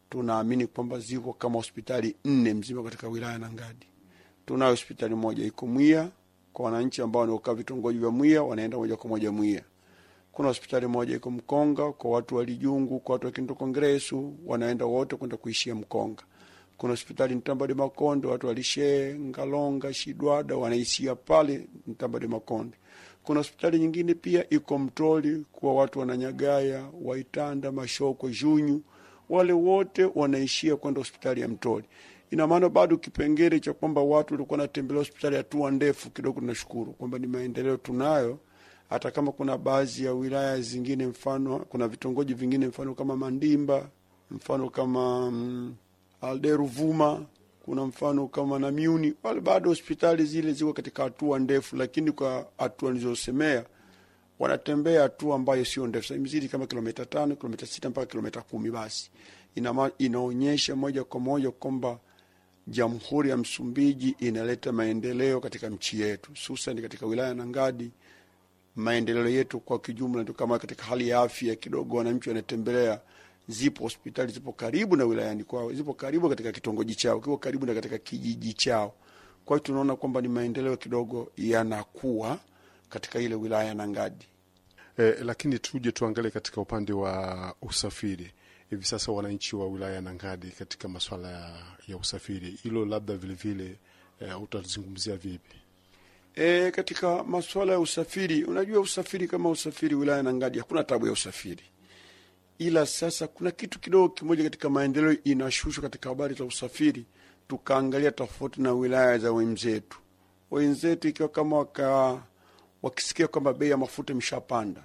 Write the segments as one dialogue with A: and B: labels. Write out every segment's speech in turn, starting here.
A: tunaamini kwamba ziko kama hospitali nne mzima katika wilaya ya Nangadi. Tunayo hospitali moja iko Mwiya kwa wananchi ambao wanaokaa vitongoji vya Mwiya, wanaenda moja kwa moja Mwiya. Kuna hospitali moja iko Mkonga kwa watu wa Lijungu, kwa watu wa Kinto Kongresu, wanaenda wote kwenda kuishia Mkonga. Kuna hospitali Ntambade Makonde, watu wa Lishe, Ngalonga, Shidwada wanaishia pale Ntambade Makonde. Kuna hospitali nyingine pia iko Mtoli kwa watu wananyagaya, Waitanda, Mashoko, Junyu, wale wote wanaishia kwenda hospitali ya Mtoli. Ina maana bado kipengele cha kwamba watu walikuwa wanatembelea hospitali hatua ndefu kidogo, tunashukuru kwamba ni maendeleo tunayo, hata kama kuna baadhi ya wilaya zingine, mfano kuna vitongoji vingine, mfano kama Mandimba, mfano kama mm, Alderuvuma, kuna mfano kama Namiuni, wale bado hospitali zile ziko katika hatua ndefu, lakini kwa hatua nilizosemea wanatembea hatua ambayo sio ndefu, sasa imezidi kama kilomita tano, kilomita sita mpaka kilomita kumi. Basi ina, inaonyesha moja kwa moja kwamba Jamhuri ya Msumbiji inaleta maendeleo katika nchi yetu, hususan katika wilaya ya Nangadi. Maendeleo yetu kwa kijumla ndio kama katika hali ya afya kidogo, wananchi wanatembelea, zipo hospitali zipo karibu na wilayani kwao, zipo karibu katika kitongoji chao, kipo karibu na katika kijiji chao. Kwa hiyo tunaona kwamba ni maendeleo kidogo yanakuwa katika ile wilaya ya Nangadi.
B: Eh, lakini tuje tuangalie katika upande wa usafiri hivi sasa wananchi wa wilaya ya Nangadi katika masuala ya, ya usafiri, hilo labda vilevile e, utazungumzia vipi?
A: E, katika masuala ya usafiri, unajua usafiri kama usafiri wilaya ya Nangadi hakuna tabu ya usafiri, ila sasa kuna kitu kidogo kimoja katika maendeleo inashushwa katika habari za usafiri, tukaangalia tofauti na wilaya za wenzetu. Wenzetu ikiwa kama waka, wakisikia kwamba bei ya mafuta imeshapanda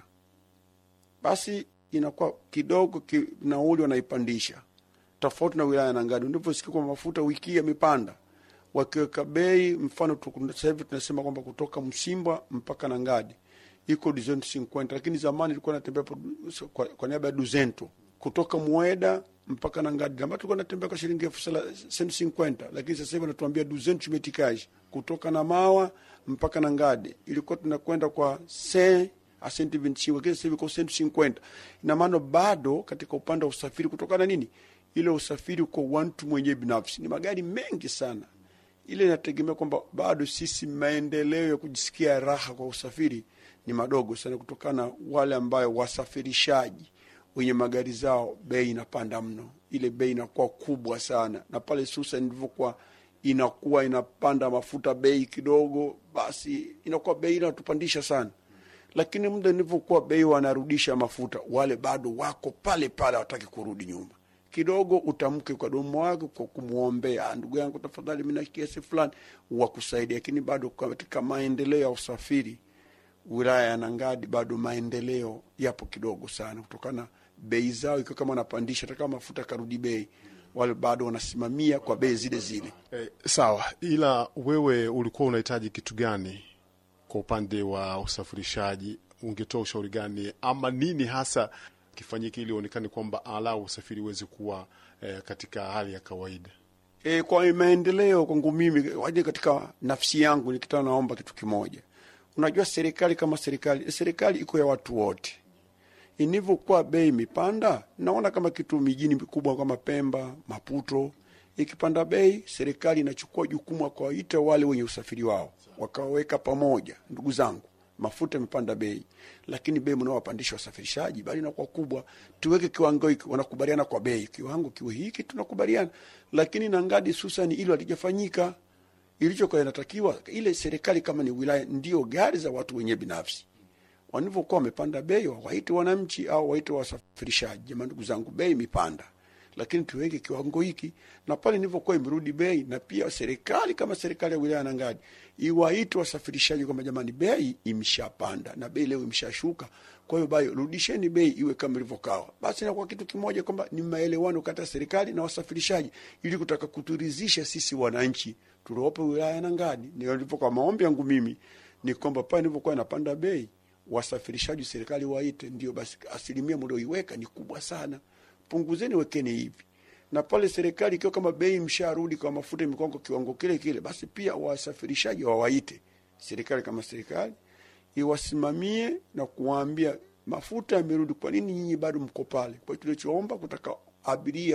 A: basi inakuwa kidogo ki, nauli wanaipandisha, tofauti na wilaya ya Nangadi. Unavyosikia kwamba mafuta wiki yamepanda, wakiweka bei, mfano sasa hivi tunasema kwamba kutoka Msimba mpaka Nangadi iko duzento cinquenta, lakini zamani ilikuwa natembea kwa, kwa niaba ya duzento kutoka Mweda mpaka Nangadi, ambapo tulikuwa natembea kwa shilingi elfu cent cinquenta, lakini sasa hivi wanatuambia duzento metikaji kutoka Namawa mpaka Nangadi ilikuwa tunakwenda kwa se asenti vintiwa kile sasa hivi kwa senti cinquenta. Ina maana bado katika upande wa usafiri, kutokana nini, ile usafiri kwa watu mwenyewe binafsi ni magari mengi sana, ile inategemea kwamba bado sisi maendeleo ya kujisikia raha kwa usafiri ni madogo sana, kutokana wale ambayo wasafirishaji wenye magari zao bei inapanda mno, ile bei inakuwa kubwa sana, na pale susa ndivyokuwa inakuwa inapanda mafuta bei kidogo, basi inakuwa bei inatupandisha sana lakini muda nilivyokuwa bei wanarudisha mafuta, wale bado wako pale pale, hawataki kurudi nyuma. Kidogo utamke kwa domo wake kwa kumwombea, ndugu yangu, tafadhali, mimi na kiasi fulani wakusaidia. Lakini bado katika maendeleo ya usafiri wilaya ya Nangadi bado maendeleo yapo kidogo sana, kutokana bei zao ikiwa kama wanapandisha, hata kama mafuta karudi bei, wale bado wanasimamia kwa bei zile zile.
B: Eh, sawa, ila wewe ulikuwa unahitaji kitu gani kwa upande wa usafirishaji? Ungetoa ushauri gani ama nini hasa kifanyike ili uonekane kwamba alau usafiri uweze kuwa eh, katika hali ya kawaida?
A: E, kwa maendeleo kwangu mimi waje katika nafsi yangu nikitaka, naomba kitu kimoja. Unajua, serikali kama serikali, serikali iko ya watu wote. Inivyokuwa bei imepanda, naona kama kitu mijini mikubwa kama Pemba, Maputo, ikipanda bei, serikali inachukua jukumu ya kuwaita wale wenye usafiri wao wakaweka pamoja, ndugu zangu, mafuta imepanda bei, lakini bei mnaowapandisha wasafirishaji bali inakuwa kubwa, tuweke kiwango hiki. Wanakubaliana kwa bei, kiwango kiwe hiki, tunakubaliana. Lakini Nangadi susani hilo halijafanyika. Ilichokuwa inatakiwa ile serikali kama ni wilaya, ndio gari za watu wenyewe binafsi wanavyokuwa wamepanda bei, wawaite wananchi au waite wasafirishaji, jamani, ndugu zangu, bei imepanda lakini tuweke kiwango hiki, na pale nilivyokuwa imerudi bei, na pia serikali kama serikali ya wilaya Nangadi iwaite wasafirishaji kwamba jamani, bei imeshapanda na bei leo imeshashuka, kwa hiyo bayo rudisheni bei iwe kama ilivyokawa. Basi inakuwa kitu kimoja kwamba ni maelewano kati ya serikali na wasafirishaji, ili kutaka kuturizisha sisi wananchi tuliopo wilaya ya Nangadi. Ndio kwa maombi yangu mimi ni kwamba pale nilivyokuwa inapanda bei, wasafirishaji serikali waite, ndio basi asilimia mlioiweka ni kubwa sana punguzeni wekeni hivi, na pale serikali ikiwa kama bei msharudi kwa mafuta mikongo kiwango kile kile, basi pia wasafirishaji wawaite serikali kama serikali iwasimamie na kuwaambia mafuta yamerudi, kwa nini nyinyi bado mko pale? Kwa hiyo tulichoomba kutaka abiria